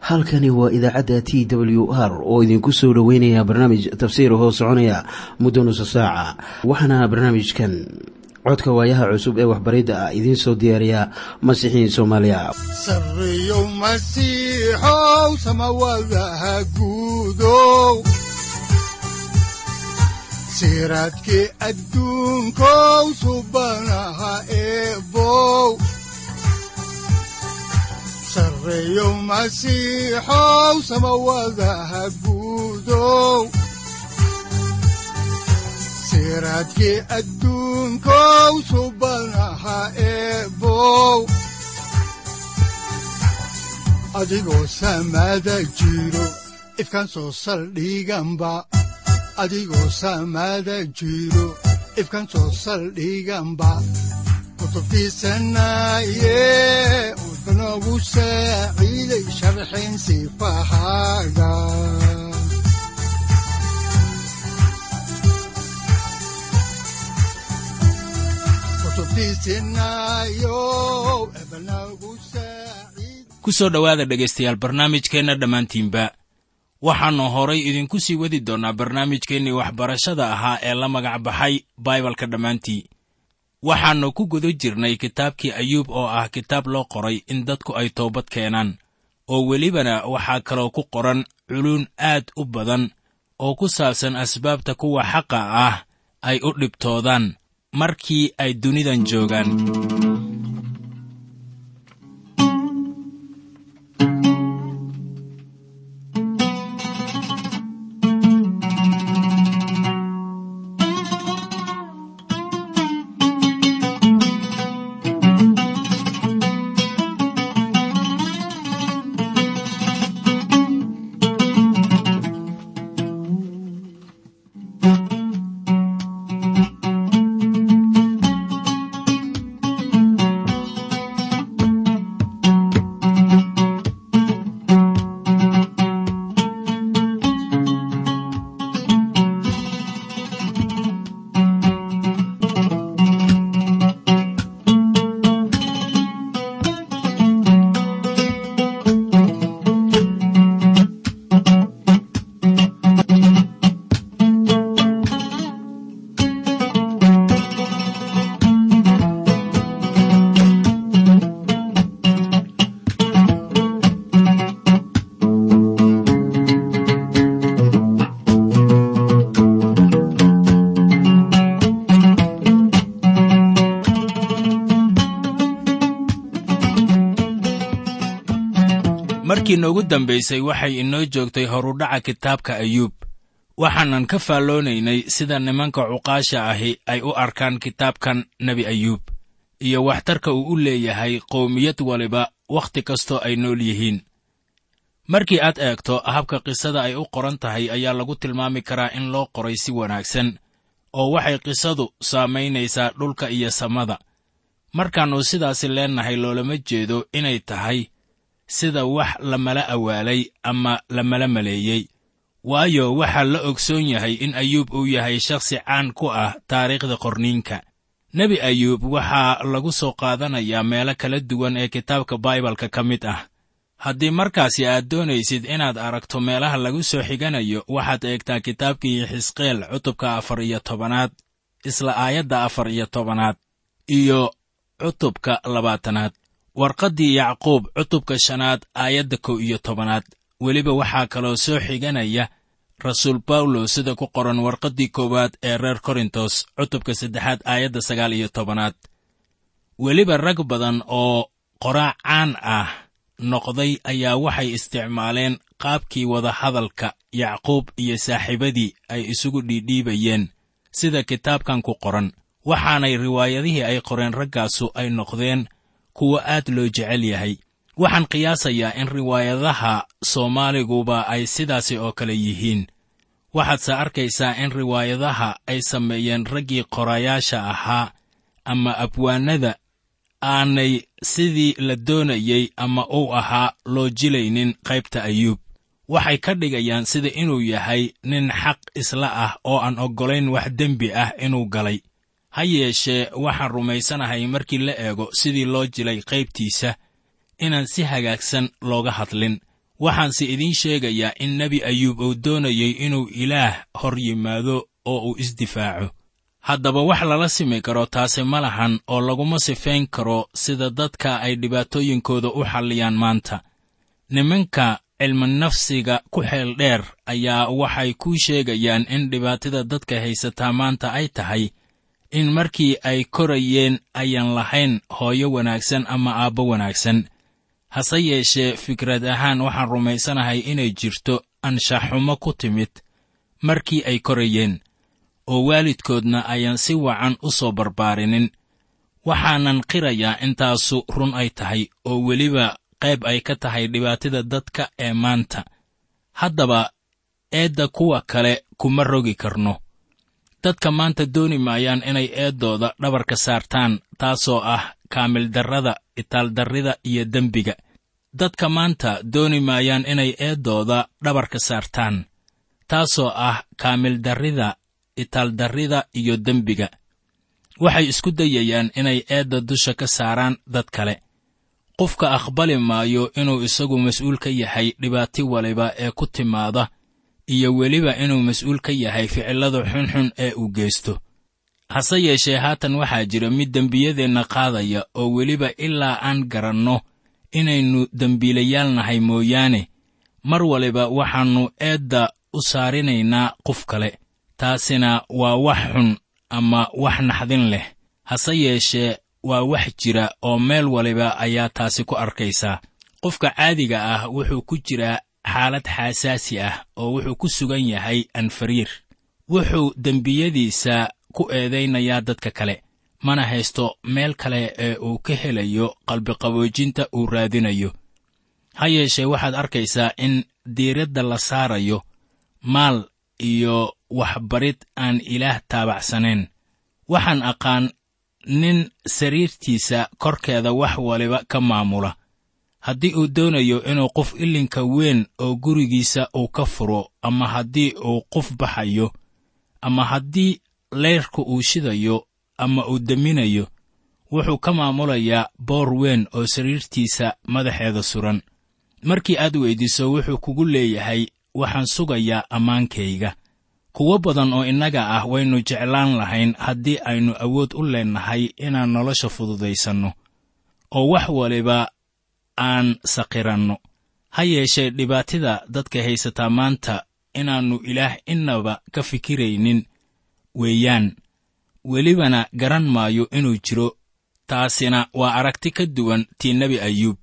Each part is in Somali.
halkani waa idaacadda t w r oo idinku soo dhoweynaya barnaamij tafsiir hoo soconaya muddo nusa saaca waxaana barnaamijkan codka waayaha cusub ee waxbaridda ah idiin soo diyaariya masiixiin soomaaliya sareyow masiixow samawadaha guudow siraadkii adduunkow subanaha eebow sareyow masiixow samawadaha guudow siraadkii adduunkow subanaha eebow adigoo samada jiro ifkaan soo saldhiganba adigoo samada jiro ifkaan soo saldhiganba kutubtiisanaye udanogu saaciiday sharxin sifahaaga ku soo dhowaada dhegaystayaal barnaamijkeenna dhammaantiinba waxaannu horay idinku sii wadi doonnaa barnaamijkeennii waxbarashada ahaa ee la magac baxay baibalka dhammaantii waxaannu ku guda jirnay kitaabkii ayuub oo ah kitaab loo qoray in dadku ay toobad keenaan oo welibana waxaa kaloo ku qoran culuun aad u badan oo ku saabsan asbaabta kuwa xaqa ah ay u dhibtoodaan markii ay dunidan joogaan markii noogu dambaysay waxay inoo joogtay horudhaca kitaabka ayuub waxaanan ka faalloonaynay sida nimanka cuqaasha ahi ay u arkaan kitaabkan nebi ayuub iyo waxtarka uu u leeyahay qowmiyad waliba wakhti kastoo ay nool yihiin markii aad eegto habka qisada ay u qoran tahay ayaa lagu tilmaami karaa in loo qoray si wanaagsan oo waxay qisadu saamaynaysaa dhulka iyo samada markaannu sidaasi leennahay loolama jeedo inay tahay sida wax lamala awaalay ama lamala maleeyey waayo waxaa la ogsoon yahay in ayuub uu yahay shakhsi caan ku ah taariikhda qorniinka nebi ayuub waxaa lagu soo qaadanayaa meelo kala duwan ee kitaabka baibalka ka mid ah haddii markaasi aad doonaysid inaad aragto meelaha lagu soo xiganayo waxaad eegtaa kitaabkii xisqeel cutubka afar iyo tobanaad isla aayadda afar iyo tobanaad iyo cutubka labaatanaad warqaddii yacquub cutubka shanaad aayadda kow iyo tobanaad weliba waxaa kaloo soo xiganaya rasuul bawlos sida ku qoran warqaddii koowaad ee reer korintos cutubka saddexaad aayadda sagaal iyo tobanaad weliba rag badan oo qoraac caan ah noqday ayaa waxay isticmaaleen qaabkii wadahadalka yacquub iyo saaxiibadii ay isugu dhiidhiibayeen sida kitaabkan ku qoran waxaanay riwaayadihii ay qoreen raggaasu ay noqdeen kuwa aad loo jecel yahay waxaan qiyaasayaa in riwaayadaha soomaaliguba ay sidaasi oo kale yihiin waxaadse arkaysaa in riwaayadaha ay sameeyeen raggii qorayaasha ahaa ama abwaanada aanay sidii la doonayey ama uu ahaa loo jilaynin qaybta ayuub waxay ka dhigayaan sida inuu yahay nin xaq isla ah oo aan oggolayn wax dembi ah inuu galay ha yeeshee waxaan rumaysanahay markii la eego sidii loo jilay qaybtiisa inaan si hagaagsan looga hadlin waxaanse idiin sheegayaa in nebi ayuub uu doonayay inuu ilaah hor yimaado oo uu isdifaaco haddaba wax lala simi karo taasi ma lahan oo laguma sifayn karo sida dadka ay dhibaatooyinkooda u xalliyaan maanta nimanka cilminafsiga ku xeel dheer ayaa waxay kuu sheegayaan in dhibaatada dadka haysataa maanta ay tahay in markii ay korayeen ayan lahayn hooyo wanaagsan ama aabbo wanaagsan hase yeeshee fikrad ahaan waxaan rumaysanahay inay jirto anshaxumo ku timid markii ay korayeen oo waalidkoodna ayaan si wacan u soo barbaarinin waxaanan qirayaa intaasu run ay tahay oo weliba qayb ay ka tahay dhibaatada dadka ee maanta haddaba eedda kuwa kale kuma rogi karno dadka maanta dooni maayaan inay eeddooda dhabarka saartaan taasoo ah kaamildarrada itaaldarrida iyo dembiga dadka maanta dooni maayaan inay eeddooda dhabarka saartaan taasoo ah kaamildarrida itaaldarrida iyo dembiga waxay isku dayayaan inay eedda dusha ka saaraan dad kale qofka aqbali maayo inuu isagu mas'uul ka yahay dhibaati waliba ee ku timaada iyo weliba inuu mas'uul ka yahay ficillada xunxun ee uu geysto hase yeeshee haatan waxaa jira mid dembiyadeenna qaadaya oo weliba ilaa aan garanno inaynu dembiilayaal nahay mooyaane mar waliba waxaannu eedda u saarinaynaa qof kale taasina waa wax xun ama wax naxdin leh hase yeeshee waa wax jira oo meel waliba ayaa taasi ku arkaysaa qofka caadiga ah wuxuu ku jiraa xaalad xaasaasi ah oo wuxuu ku sugan yahay anfariir wuxuu dembiyadiisa ku eedaynayaa dadka kale mana haysto meel kale ee uu ka helayo qalbiqaboojinta uu raadinayo ha yeeshee waxaad arkaysaa in diiradda la saarayo maal iyo waxbarid aan ilaah taabacsanayn waxaan aqaan nin sariirtiisa korkeeda wax waliba ka maamula haddii uu doonayo inuu qof ilinka weyn oo gurigiisa uu ka furo ama haddii uu qof baxayo ama haddii leyrka uu shidayo ama uu deminayo wuxuu ka maamulayaa boor weyn oo sariirtiisa madaxeeda suran markii aad weyddiiso wuxuu kugu leeyahay waxaan sugayaa ammaankayga kuwo badan oo innaga ah waynu jeclaan lahayn haddii aynu awood u leennahay inaan nolosha fududaysanno oo wax waliba aan saqiranno ha yeeshee dhibaatida dadka haysataa maanta inaannu ilaah innaba ka fikiraynin weeyaan welibana garan maayo inuu jiro taasina waa aragti ka duwan tii nebi ayuub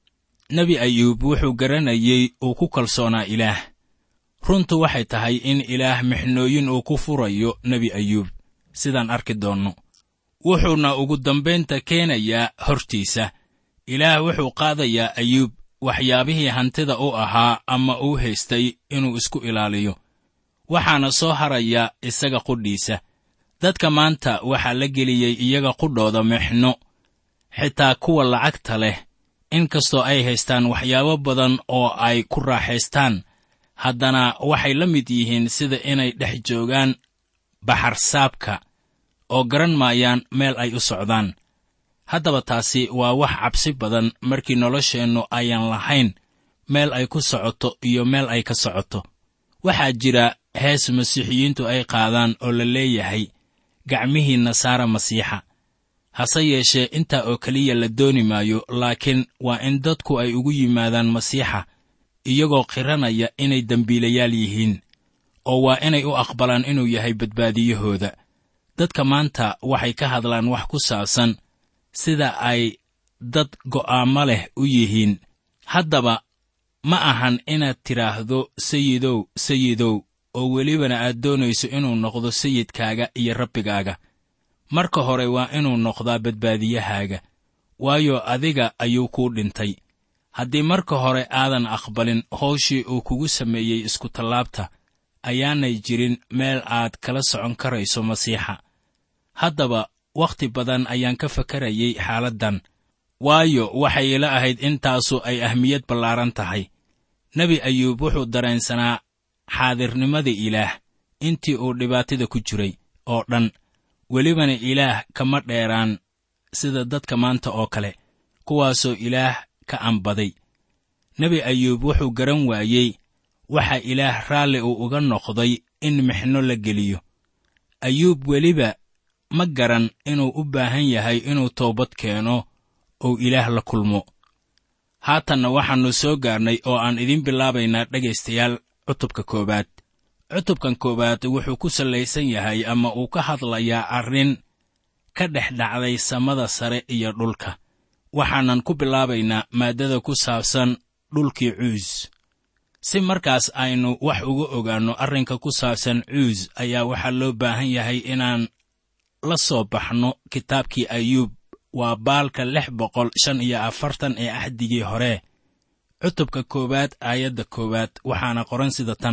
nebi ayuub wuxuu garanayey uu ku kalsoonaa ilaah runtu waxay tahay in ilaah mixnooyin uu ku furayo nebi ayuub sidaan arki doonno wuxuuna ugu dambaynta keenayaa hortiisa ilaah wuxuu qaadayaa ayuub waxyaabihii hantida u ahaa ama uu haystay inuu isku ilaaliyo waxaana soo haraya isaga qudhiisa dadka maanta waxaa la geliyey iyaga qudhooda mixno xitaa kuwa lacagta leh in kastoo ay haystaan waxyaabo badan oo ay ku raaxaystaan haddana waxay la mid yihiin sida inay dhex joogaan baxarsaabka oo garan maayaan meel ay u socdaan haddaba taasi waa wax cabsi badan markii nolosheennu ayaan lahayn meel ay ku socoto iyo meel ay ka socoto waxaa jira hees masiixiyiintu ay qaadaan oo la leeyahay gacmihii nasaara masiixa hase yeeshee intaa oo keliya la dooni maayo laakiin waa in dadku ay ugu yimaadaan masiixa iyagoo qiranaya inay dembiilayaal yihiin oo waa inay u aqbalaan inuu yahay badbaadiyahooda dadka maanta waxay ka hadlaan wax ku saabsan sida ay dad go'aamo leh u yihiin haddaba ma ahan inaad tidhaahdo sayidow sayidow oo welibana aad doonayso inuu noqdo sayidkaaga iyo rabbigaaga marka hore waa inuu noqdaa badbaadiyahaaga waayo adiga ayuu kuu dhintay haddii marka hore aadan aqbalin howshii uu kugu sameeyey iskutallaabta ayaanay jirin meel aad kala socon karayso masiixa haddaba wakhti badan ayaan ka fakarayay xaaladdan waayo waxay ila ahayd intaasu ay ahmiyad ballaaran tahay nebi ayuub wuxuu dareensanaa xaadirnimada ilaah intii uu dhibaatada ku jiray oo dhan welibana ilaah kama dheeraan sida dadka maanta oo kale kuwaasoo ilaah ka ambaday nebi ayuub wuxuu garan waayey waxa ilaah raalli uu uga noqday in mixno la geliyo ayuub weliba ma garan inuu u baahan yahay inuu toobad keeno ou ilaah la kulmo haatanna waxaannu soo gaarnay oo aan idiin bilaabaynaa dhegaystayaal cutubka koowaad cutubkan koowaad wuxuu ku sallaysan yahay ama uu ka hadlayaa arrin ka dhex dhacday samada sare iyo dhulka waxaanan ku bilaabaynaa maaddada ku saabsan dhulkii cuus si markaas aynu wax uga ogaanno arrinka ku saabsan cuus ayaa waxaa loo baahan yahay inaan la soo baxno kitaabkii ayuub waa baalka lix boqol shan iyo afartan ee axdigii hore cutubka koowaad aayadda koowaad waxaana qoran sida tan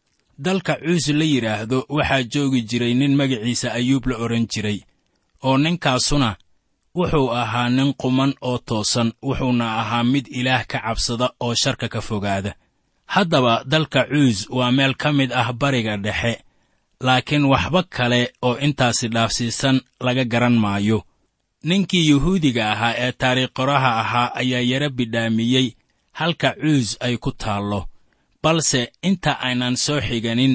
dalka cuus la yidhaahdo waxaa joogi jiray nin magaciisa ayuub la odhan jiray oo ninkaasuna wuxuu ahaa nin quman oo toosan wuxuuna ahaa mid ilaah ka cabsada oo sharka ka fogaada haddaba dalka cuus waa meel ka mid ah bariga dhexe laakiin waxba kale oo intaasi dhaafsiisan laga garan maayo ninkii yuhuudiga ahaa ee taariikh qoraha ahaa ayaa yara bidhaamiyey halka cuus ay ku taallo balse inta aynan soo xiganin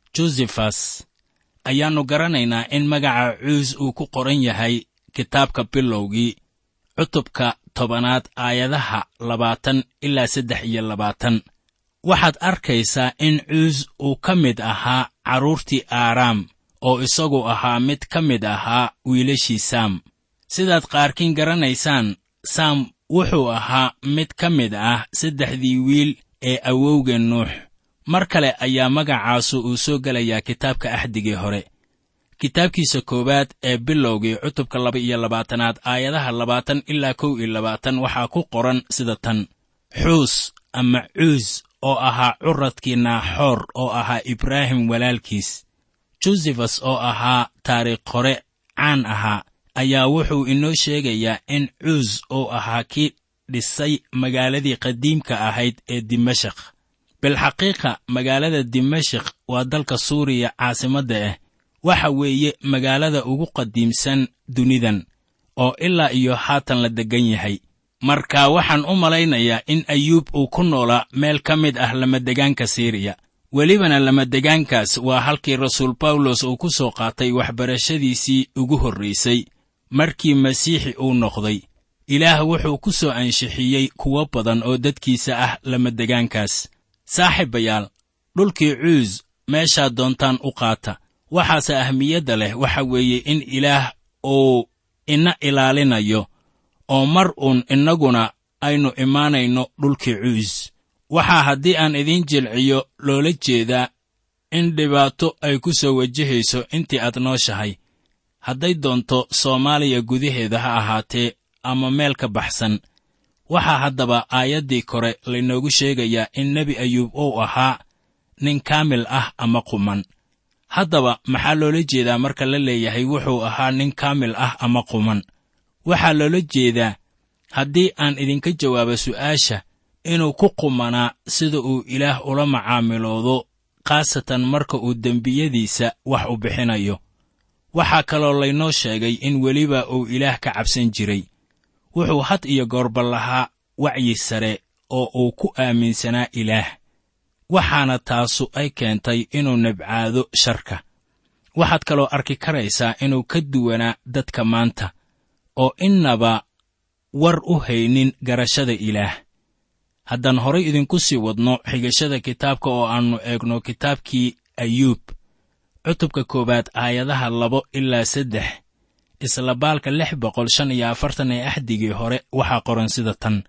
josefas ayaannu garanaynaa in magaca cuus uu ku qoran yahay kitaabka bilowgii cutubka tobanaad aayadaha labaatan ilaa saddex iyo labaatan waxaad arkaysaa in cuus uu ka mid ahaa carruurtii aaraam oo isagu ahaa mid ka mid ahaa wiilashii saam sidaad qaarkiin garanaysaan saam wuxuu ahaa mid ka mid ah saddexdii wiil ee awowga nuux mar kale ayaa magacaasu uu soo gelayaa kitaabka axdigii hore kitaabkiisa koowaad ee bilowgii cutubka laba iyo labaatanaad aayadaha labaatan ilaa kow iyo labaatan waxaa ku qoran sida tan xuus ama cuus oo ahaa curadkii naaxoor oo ahaa ibraahim walaalkiis josefas oo ahaa taariikh hore caan ahaa ayaa wuxuu inoo sheegayaa in cuus uu ahaa kii dhisay magaaladii qadiimka ahayd ee dimashak bilxaqiiqa magaalada dimashik waa dalka suuriya caasimadda ah waxa weeye magaalada ugu qadiimsan dunidan oo ilaa iyo haatan la deggan yahay marka waxaan u malaynayaa in ayuub uu ku noolaa meel ka mid ah lamadegaanka siiriya welibana lamadegaankaas waa halkii rasuul bawlos uu ku soo qaatay waxbarashadiisii ugu horraysay markii masiixi uu noqday ilaah wuxuu ku soo anshixiyey kuwo badan oo dadkiisa ah lamadegaankaas saaxiibayaal dhulkii cuus meeshaad doontaan u qaata waxaase ahmiyadda leh waxa weeye in ilaah uu ina ilaalinayo oo mar uun innaguna aynu imaanayno dhulkii cuus waxaa haddii aan idiin jilciyo loola jeedaa in dhibaato ay ku soo wajahayso intii aad nooshahay hadday doonto soomaaliya gudaheeda ha ahaatee ama meel ka baxsan waxaa haddaba aayaddii kore laynoogu sheegayaa in nebi ayuub uu ahaa nin kaamil ah ama quman haddaba maxaa loola jeedaa marka la leeyahay wuxuu ahaa nin kaamil ah ama quman waxaa loola jeedaa haddii aan idinka jawaabo su'aasha inuu ku qumanaa sida uu ilaah ula macaamiloodo khaasatan marka uu dembiyadiisa wax u bixinayo waxaa kaloo laynoo sheegay in weliba uu ilaah ka cabsan jiray wuxuu had iyo goorba lahaa wacyi sare oo uu ku aaminsanaa ilaah waxaana taasu ay keentay inuu nabcaado sharka waxaad kaloo arki karaysaa inuu ka duwanaa dadka maanta oo innaba war u haynin garashada ilaah haddaan horay idinku sii wadno xigashada kitaabka oo aannu eegno kitaabkii ayuub cutubka koowaad aayadaha labo ilaa saddex isla baalka lix boqol shan iyo afartan ee axdigii hore waxaa qoran sida tan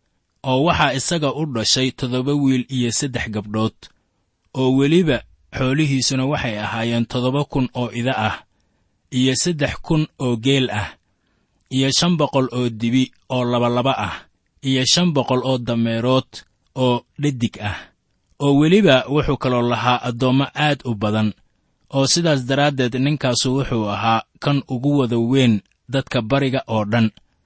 oo waxaa isaga u dhashay toddoba wiil iyo saddex gabdhood oo weliba xoolihiisuna waxay ahaayeen toddoba kun oo ida ah iyo saddex kun oo geel ah iyo shan boqol oo dibi oo labalaba ah iyo shan boqol oo dameerood oo dhadig ah oo weliba wuxuu kaloo lahaa addoommo aad u badan oo sidaas daraaddeed ninkaasu wuxuu ahaa kan ugu wada weyn dadka bariga oo dhan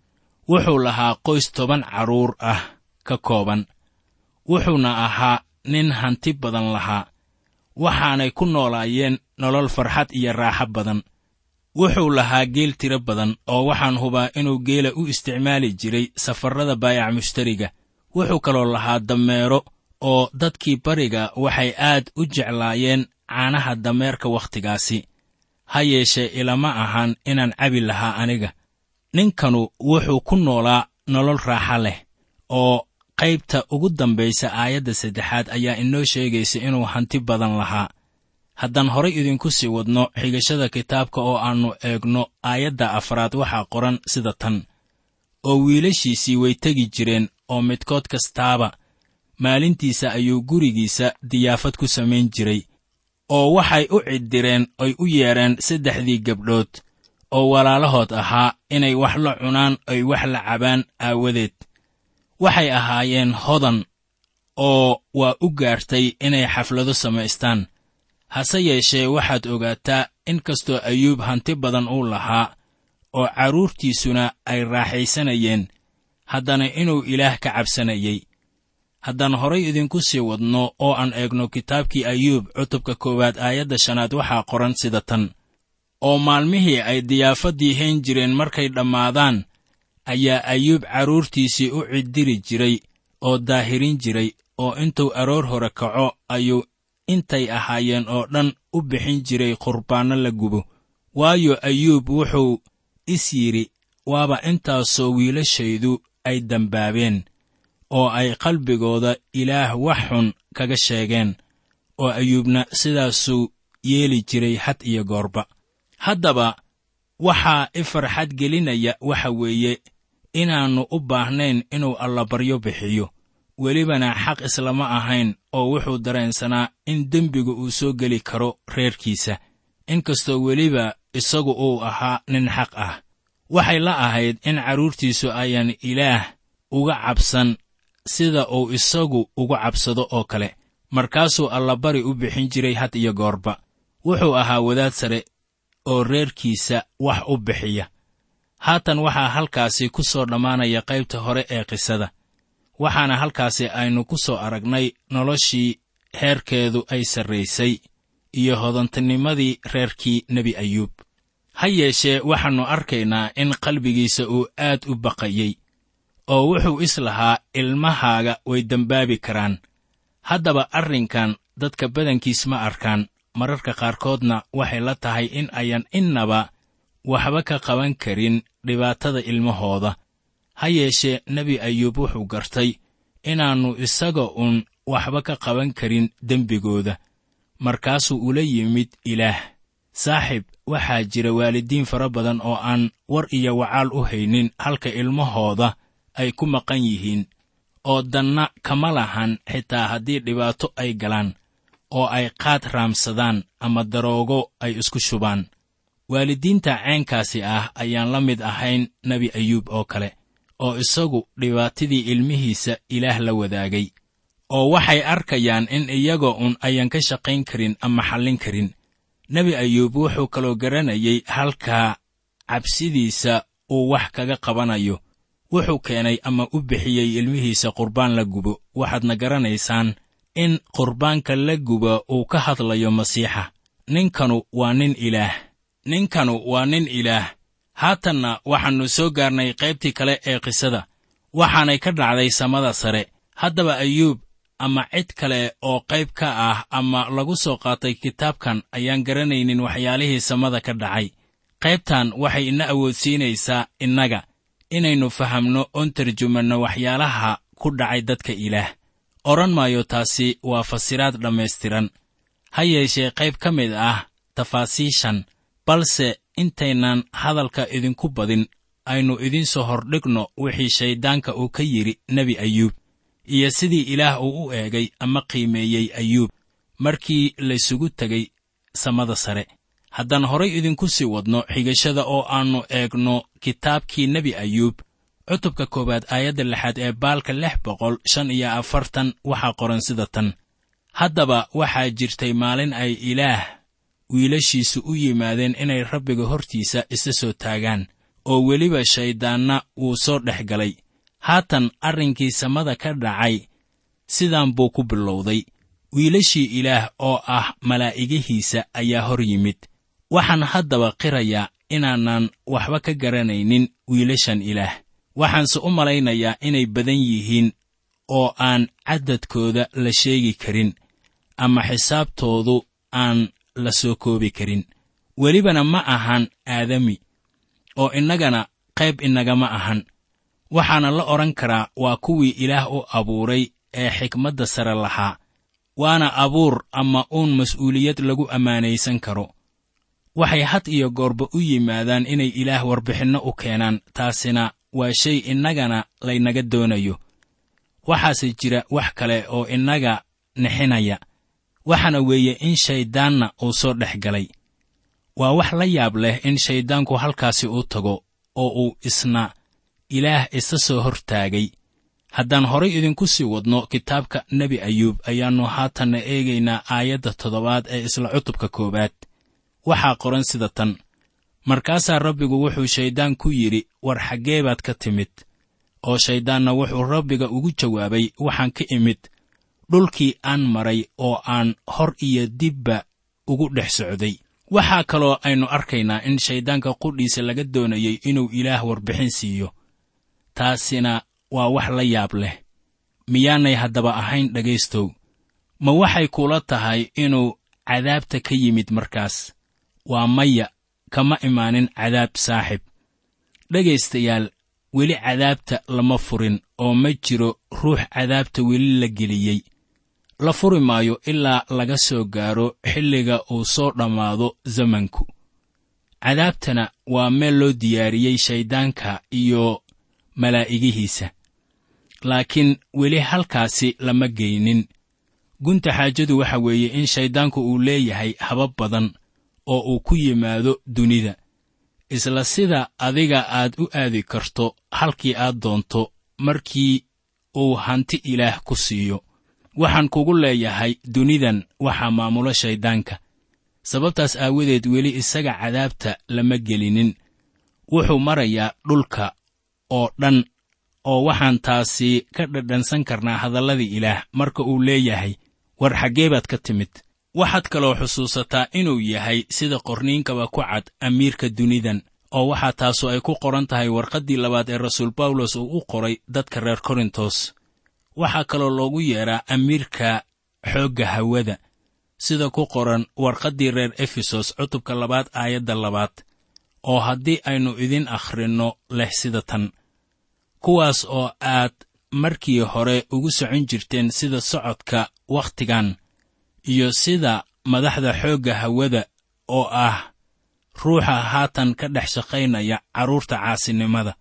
wuxuu lahaa qoys toban carruur ah ka kooban wuxuuna ahaa nin hanti badan lahaa waxaanay ku noolaayeen nolol farxad iyo raaxo badan wuxuu lahaa geel tiro badan oo waxaan hubaa inuu geela u isticmaali jiray safarrada baayac mushtariga wuxuu kaloo lahaa dameero oo dadkii bariga waxay aad u jeclaayeen caanaha dameerka wakhtigaasi ha yeeshee ilama ahan inaan cabi lahaa aniga ninkanu wuxuu ku noolaa nolol raaxa leh oo qaybta ugu dambaysa aayadda saddexaad ayaa inoo sheegaysa inuu hanti badan lahaa haddaan horay idinku sii wadno xigashada kitaabka oo aannu eegno aayadda afraad waxaa qoran sida tan oo wiilashiisii way tegi jireen oo midkood kastaaba maalintiisa ayuu gurigiisa diyaafad ku samayn jiray oo waxay u ciddireen oy u yeedheen saddexdii gabdhood oo walaalahood ahaa inay wax la cunaan oy wax la cabaan aawadeed waxay ahaayeen hodan oo waa u gaartay inay xaflado samaystaan hase yeeshee waxaad ogaataa in kastoo ayuub hanti badan uu lahaa oo carruurtiisuna ay raaxaysanayeen haddana inuu ilaah ka cabsanayey haddaan horay idinku sii wadno oo aan eegno kitaabkii ayuub cutubka koowaad aayadda shanaad waxaa qoran sida tan oo maalmihii ay diyaafaddii hayn jireen markay dhammaadaan ayaa ayuub carruurtiisii u ciddiri jiray oo daahirin jiray oo intuu aroor hore kaco ayuu intay ahaayeen oo dhan u bixin jiray qurbaanno la gubo waayo ayuub wuxuu is yidhi waaba intaasoo wiilashaydu ay dembaabeen oo ay qalbigooda ilaah wax xun kaga sheegeen oo ayuubna sidaasuu yeeli jiray had iyo goorba haddaba waxaa i farxad gelinaya waxa weeye inaannu u baahnayn inuu allabaryo bixiyo welibana xaq islama ahayn oo wuxuu dareensanaa in dembiga uu soo geli karo reerkiisa inkastoo weliba isagu uu ahaa nin xaq ah waxay la ahayd in carruurtiisu ayaan ilaah uga cabsan sida uu isagu uga cabsado oo kale markaasuu allabari u bixin jiray had iyo goorba wuxuu ahaa wadaad sare oo reerkiisa wax u bixiya haatan waxaa halkaasi ku soo dhammaanaya qaybta hore ee qisada waxaana halkaasi aynu ku soo aragnay noloshii heerkeedu ay sarraysay iyo hodantinimadii reerkii nebi ayuub ha yeeshee waxaannu arkaynaa in qalbigiisa uu aad u baqayey oo wuxuu is lahaa ilmahaaga way dembaabi karaan haddaba arrinkan dadka badankiis ma arkaan mararka qaarkoodna waxay la tahay in ayan innaba waxba ka qaban karin dhibaatada ilmahooda ha yeeshee nebi ayuub wuxuu gartay inaannu isaga uun waxba ka qaban karin dembigooda markaasuu ula yimid ilaah saaxib waxaa jira waalidiin fara badan oo aan war iyo wacaal u haynin halka ilmahooda ay ku maqan yihiin oo danna kama lahan xitaa haddii dhibaato ay galaan oo ay qaad raamsadaan ama daroogo ay isku shubaan waalidiinta ceenkaasi ah ayaan la mid ahayn nebi ayuub oo kale oo isagu dhibaatadii ilmihiisa ilaah la wadaagay oo waxay arkayaan in iyaga un ayan ka shaqayn karin ama xallin karin nebi ayuub wuxuu kaloo garanayay halkaa cabsidiisa uu wax kaga qabanayo wuxuu keenay ama u bixiyey ilmihiisa qurbaan la gubo waxaadna garanaysaan in qurbaanka la guba uu ka hadlayo masiixa ninkanu waa nin ilaah ninkanu waa nin ilaah haatanna waxaannu soo gaarnay qaybtii kale ee qisada waxaanay ka dhacday samada sare haddaba ayuub ama cid kale oo qayb ka ah ama lagu soo qaatay kitaabkan ayaan garanaynin waxyaalihii samada ka dhacay qaybtan waxay ina awoodsiinaysaa innaga inaynu fahamno oon tarjumanno waxyaalaha ku dhacay dadka ilaah odhan maayo taasi waa fasiraad dhammaystiran ha yeeshee qayb ka mid ah tafaasiishan balse intaynan hadalka idinku badin aynu idiin soo hordhigno wixii shayddaanka uu ka yidhi nebi ayuub iyo sidii ilaah uu u eegay ama qiimeeyey ayuub markii laysugu tegay samada sare haddaan horay idinku sii wadno xigashada oo aannu eegno kitaabkii nebi ayuub cutubka koowaad aayadda lixaad ee baalka lix boqol shan iyo afartan waxaa qoran sida tan haddaba waxaa jirtay maalin ay ilaah wiilashiisu u yimaadeen inay rabbiga hortiisa isa soo taagaan oo weliba shayddaanna wuu soo dhex galay haatan arrinkii samada ka dhacay sidaan buu ku bilowday wiilashii ilaah oo ah malaa'igihiisa ayaa hor yimid waxaan haddaba qirayaa inaanan waxba ka garanaynin wiilashan ilaah waxaanse u malaynayaa inay badan yihiin oo aan caddadkooda la sheegi karin ama xisaabtoodu aan la soo koobi karin welibana ma ahan aadami oo innagana qayb inagama ahan waxaana la odhan karaa waa kuwii ilaah u abuuray ee xikmadda sare lahaa waana abuur ama uun mas'uuliyad lagu ammaanaysan karo waxay had iyo goorba u yimaadaan inay ilaah warbixinno u keenaan taasina waa shay innagana laynaga doonayo waxaase jira wax kale oo innaga nixinaya waxaana weeye in shayddaanna uu soo dhex galay waa wax la yaab leh in shayddaanku halkaasi u tago oo uu isna ilaah isa soo hortaagay haddaan horay idinku sii wadno kitaabka nebi ayuub ayaannu haatanna eegaynaa aayadda toddobaad ee isla cutubka koowaad waxaa qoran sida tan markaasaa rabbigu wuxuu shayddaan ku yidhi war xaggee baad ka timid oo shayddaanna wuxuu rabbiga ugu jawaabay waxaan ka imid dhulkii aan maray oo aan hor iyo dibba ugu dhex socday waxaa kaloo aynu arkaynaa in shayddaanka qudhiisa laga doonayay inuu ilaah warbixin siiyo taasina waa wax la yaab leh miyaanay haddaba ahayn dhegaystow ma waxay kula tahay inuu cadaabta ka yimid markaas waa maya kama imaanin cadaab saaxib dhegaystayaal weli cadaabta lama furin oo ma jiro ruux cadaabta weli la geliyey la furi maayo ilaa laga soo gaaro xilliga uu soo dhammaado zamanku cadaabtana waa meel loo diyaariyey shayddaanka iyo malaa'igihiisa laakiin weli halkaasi lama geynin gunta xaajadu waxa weeye in shayddaanku uu leeyahay habab badan oo uu ku yimaado dunida isla sida adiga aad u aadi karto halkii aad doonto markii uu hanti ilaah ku siiyo waxaan kugu leeyahay dunidan waxaa maamulo shayddaanka sababtaas aawadeed weli isaga cadaabta lama gelinin wuxuu marayaa dhulka oo dhan oo waxaan taasi ka dhadhansan karnaa hadalladii ilaah marka uu leeyahay war xaggee baad ka timid waxaad kaloo xusuusataa inuu yahay sida qorniinkaba ku cad amiirka dunidan oo waxaa taasu ay ku qoran tahay warqaddii labaad ee rasuul bawlos uu u qoray dadka reer korintos waxaa kaloo loogu yeedhaa amiirka xoogga hawada sida ku qoran warqaddii reer efesos cutubka labaad aayadda labaad oo haddii aynu idin akhrinno leh sida tan kuwaas oo aad markii hore ugu socon jirteen sida socodka wakhtigan iyo sida madaxda xoogga hawada oo ah ruuxa haatan ka dhex shaqaynaya carruurta caasinimada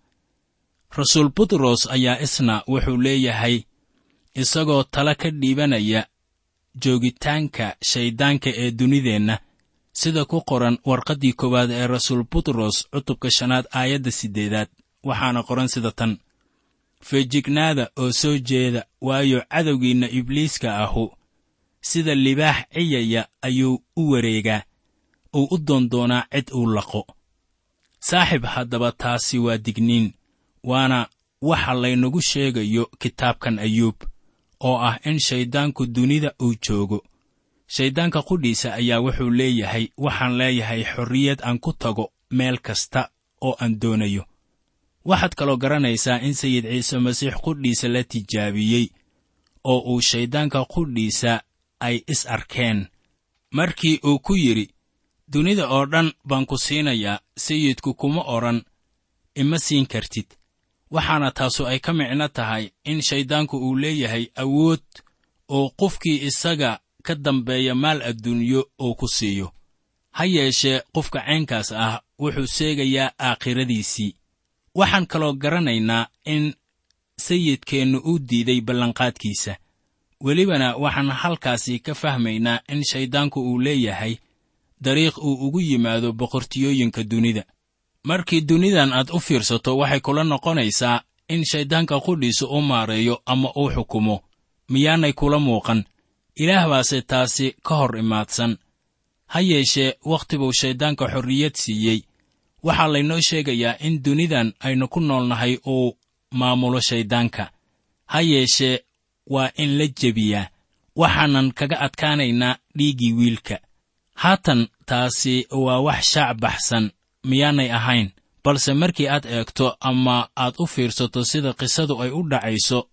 rasuul butros ayaa isna wuxuu leeyahay isagoo tala ka dhiibanaya joogitaanka shayddaanka ee dunideenna sida ku qoran warqaddii koowaad ee rasuul butros cutubka shanaad aayadda siddeedaad waxaana qoran sida tan feejignaada oo soo jeeda waayo cadowgiinna ibliiska ahu sida libaax ciyaya ayuu u wareegaa uu u doondoonaa cid uu laqo saaxib haddaba taasi waa digniin waana waxa laynagu sheegayo kitaabkan ayuub oo ah in shayddaanku dunida uu joogo shayddaanka qudhiisa ayaa wuxuu leeyahay waxaan leeyahay xorriyad aan ku tago meel kasta oo aan doonayo waxaad kaloo garanaysaa in sayid ciise masiix qudhiisa la tijaabiyey oo uu shayddaanka qudhiisa ay is arkeen markii uu ku yidhi dunida oo dhan baan ku siinayaa sayidku kuma odhan ima siin kartid waxaana taasu ay ka micno tahay in shayddaanku uu leeyahay awood oo qofkii isaga ka dambeeya maal adduunyo uu ku siiyo ha yeeshee qofka caynkaas ah wuxuu seegayaa aakhiradiisii waxaan kaloo garanaynaa in sayidkeennu u diiday ballanqaadkiisa welibana waxaan halkaasi ka fahmaynaa in shayddaanku uu leeyahay dariiq uu ugu yimaado boqortiyooyinka dunida markii dunidan aad u fiirsato waxay kula noqonaysaa in shayddaanka qudhiisa u maareeyo ama uu xukumo miyaanay kula muuqan ilaah baase taasi ka hor imaadsan ha yeeshee wakhti buu shayddaanka xorriyad siiyey waxaa laynoo sheegayaa in dunidan aynu ku noolnahay uu maamulo shayddaanka ha yeeshee waa in la jebiyaa waxaanan kaga adkaanaynaa dhiiggii wiilka haatan taasi waa wax shaac baxsan miyaanay ahayn balse markii aad eegto ama aad u fiirsato sida qisadu ay u dhacayso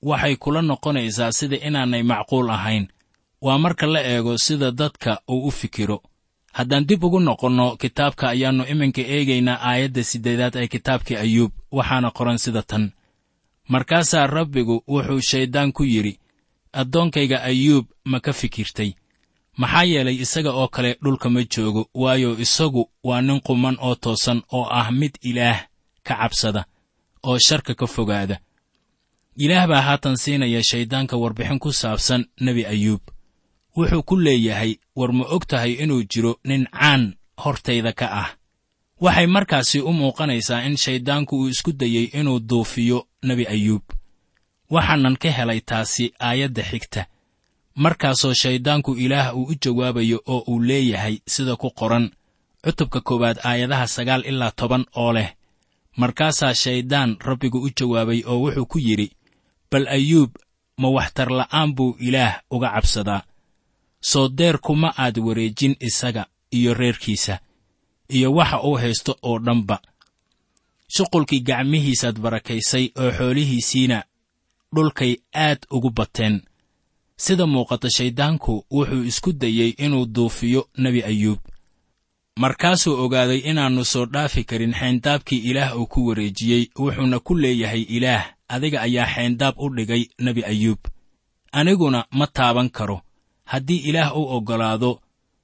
waxay kula noqonaysaa sida inaanay macquul ahayn waa marka la eego sida dadka uu u fikiro haddaan dib ugu noqonno kitaabka ayaannu iminka eegaynaa aayadda siddeedaad ee kitaabkii ayuub waxaana qoran sida tan markaasaa rabbigu wuxuu shayddaan ku yidhi addoonkayga ayuub ma ka fikirtay maxaa yeelay isaga oo kale dhulka ma joogo waayo isagu waa nin quman oo toosan oo ah mid ilaah ka cabsada oo sharka ka fogaada ilaah baa haatan siinaya shayddaanka warbixin ku saabsan nebi ayuub wuxuu ku leeyahay war ma og tahay inuu jiro nin caan hortayda ka ah waxay markaasi u muuqanaysaa in shayddaanku uu isku dayey inuu duufiyo nebi ayuub waxaanan ka helay taasi aayadda xigta markaasoo shayddaanku ilaah uu u jawaabayo oo uu leeyahay sida ku qoran cutubka koowaad aayadaha sagaal ilaa toban oo leh markaasaa shayddaan rabbigu u jawaabay oo wuxuu ku yidhi bal ayuub ma waxtarla'aan buu ilaah uga cabsadaa soo deer kuma aad wareejin isaga iyo reerkiisa iyo waxa uu haysto oo dhanba shuqulkii gacmihiisaad barakaysay oo xoolihiisiina dhulkay aad ugu bateen sida muuqata shayddaanku wuxuu isku dayey inuu duufiyo nebi ayuub markaasuu ogaaday inaannu soo dhaafi karin xayndaabkii ilaah uu ku wareejiyey wuxuuna ku leeyahay ilaah adiga ayaa xayndaab u dhigay nebi ayuub aniguna ma taaban karo haddii ilaah u oggolaado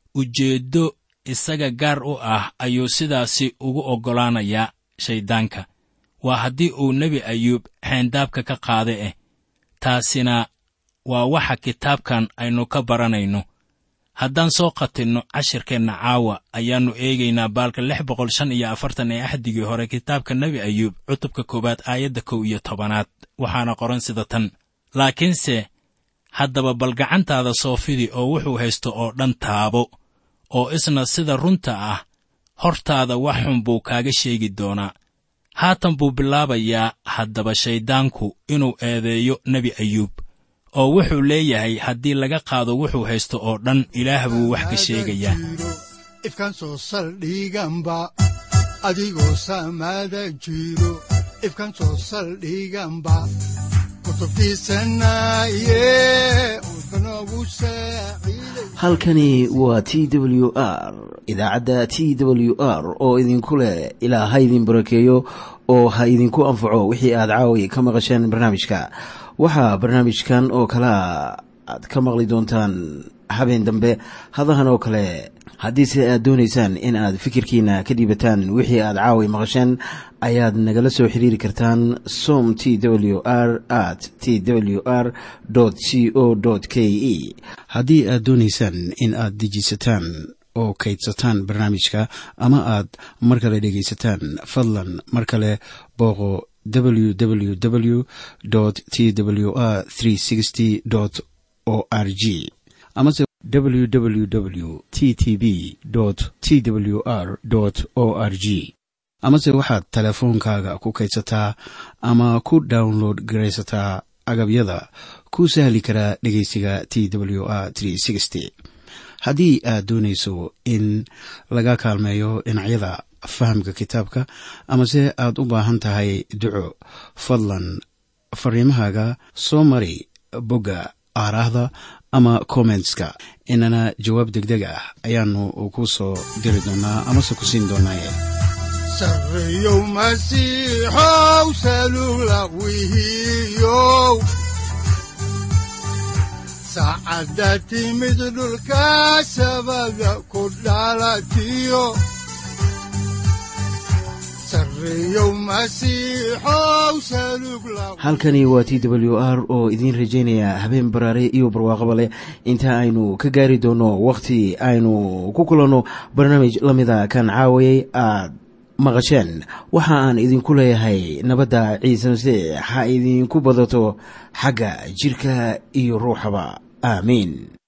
ujeeddo isaga gaar u ah ayuu sidaasi ugu oggolaanayaa shayddaanka waa haddii uu nebi ayuub xayndaabka ka qaada eh taasina waa waxa kitaabkan aynu ka baranayno haddaan soo qatinno cashirkeenna caawa ayaannu eegaynaa baalka lix boqol shan iyo afartan ee axdigii hore kitaabka nebi ayuub cutubka koowaad aayadda kow iyo tobanaad waxaana qoran sida tan laakiinse haddaba bal gacantaada soofidi oo wuxuu haysto oo dhan taabo oo isna sida runta ah hortaada wax xun buu kaaga sheegi doonaa haatan buu bilaabayaa haddaba shayddaanku inuu eedeeyo nebi ayuub oo wuxuu leeyahay haddii laga qaado wuxuu haysto oo dhan ilaah buu wax ka sheegayaa ifkan soo saldhiganba adigoo saamaada jiro ifkan soo saldhiganba kutubtiisanaye udbanogu saaciiday halkani waa t w r idaacadda t w r oo idinku leh ilaa ha idin barakeeyo oo ha idinku anfaco wixii aad caawi ka maqasheen barnaamijka waxaa barnaamijkan oo kalea aad ka maqli doontaan habeen dambe hadahan oo kale haddiise aad doonaysaan in aad fikirkiina ka dhiibataan wixii aad caawi maqasheen ayaad nagala soo xiriiri kartaan som t w r at t w r c o k e haddii aad doonaysaan in aad dejiisataan oo kaydsataan barnaamijka ama aad mar kale dhegaysataan fadlan mar kale booqo www t w r o r g amase www t t b t w r o r g amase waxaad teleefoonkaaga ku kaydsataa ama ku download garaysataa agabyada ku sahli karaa dhegeysiga t w r haddii aad doonayso in laga kaalmeeyo dhinacyada fahamka kitaabka amase aad u baahan tahay duco fadlan fariimahaaga soo mari bogga aaraahda ama kommentska inana jawaab degdeg ah ayaanu ku soo diri doonaa amase ku siin doonaaye sarreyow masiixow salugla wihiyow saacadda timid dhulka sabada ku dhalatiyo sarreyow masiixow salug la halkani waa t w r oo idiin rajaynaya habeen baraare iyo barwaaqaba leh inta aynu ka gaari doono wakhti aynu ku kulanno barnaamij la mida kan caawayay aad maqasheen waxa aan idinku leeyahay nabadda ciise masiix ha idinku badato xagga jidhka iyo ruuxaba aamiin